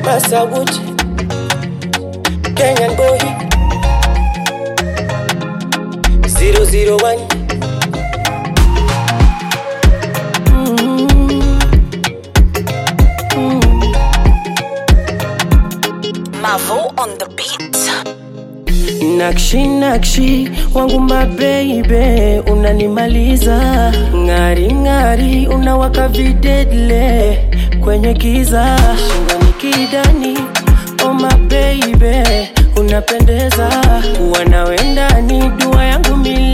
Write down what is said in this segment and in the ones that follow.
Masawood, Kenyan boy, 001. Mavo on the beat. Nakshi nakshi wangu mabeibe, unanimaliza ng'ari ng'ari, unawaka videdle kwenye giza, shingoni kidani, oh mabeibe, unapendeza, kuwa nawe ndani, dua yangu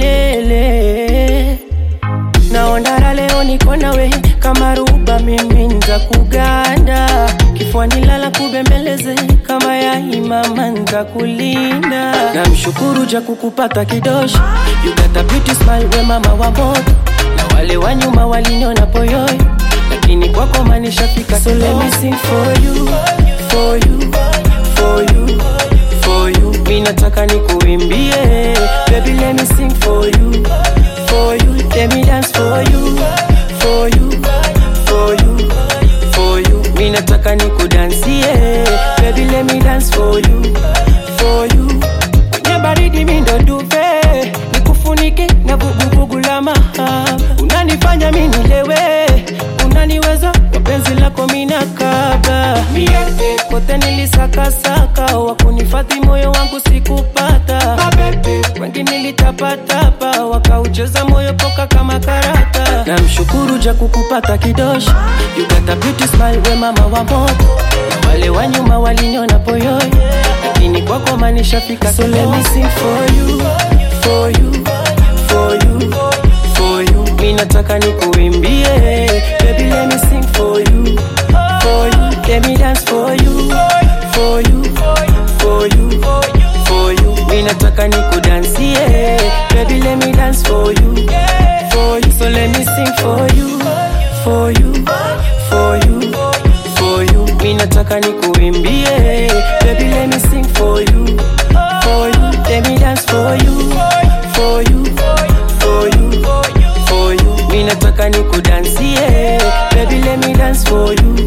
milele naondara leo niko nawe kama ruba mimi nza kuganda kifuani lala kubembeleze kama ya imama nza kulinda na mshukuru ja kukupata kidoshi you got a beauty smile we mama wa moto na wale wa nyuma waliniona poyoyo lakini kwako manishafika so let me sing for you for you for you for you mi nataka nikuimbie baby let me sing for you for you let me dance for you for you for you for you mi nataka nikudansie baby let me dance for you for you kwenye baridi mi ndo duve nikufunike na vuguvugu la mahaba unanifanya mi nilewe unaniweza kwa penzi lako mina kaba miete kote nilisakasaka wakunifadhi moyo wangu sikupata wengi nilitapatapa wakaucheza moyo poka kama karata na mshukuru ja kukupata kidoshi you got a beauty smile we mama wa moto na wale wa nyuma waliniona poyoyo lakini kwako manishafika so let me sing for you for you for you for you mi nataka nikuimbie baby let me sing for you for you let me dance for you for you for you for you mi nataka nikudansie baby let me dance for you for you so let me sing for you for you for you for you mi nataka nikuimbie baby let me sing for you for you let me dance for you for you for you for you mi nataka nikudansie baby let me dance for you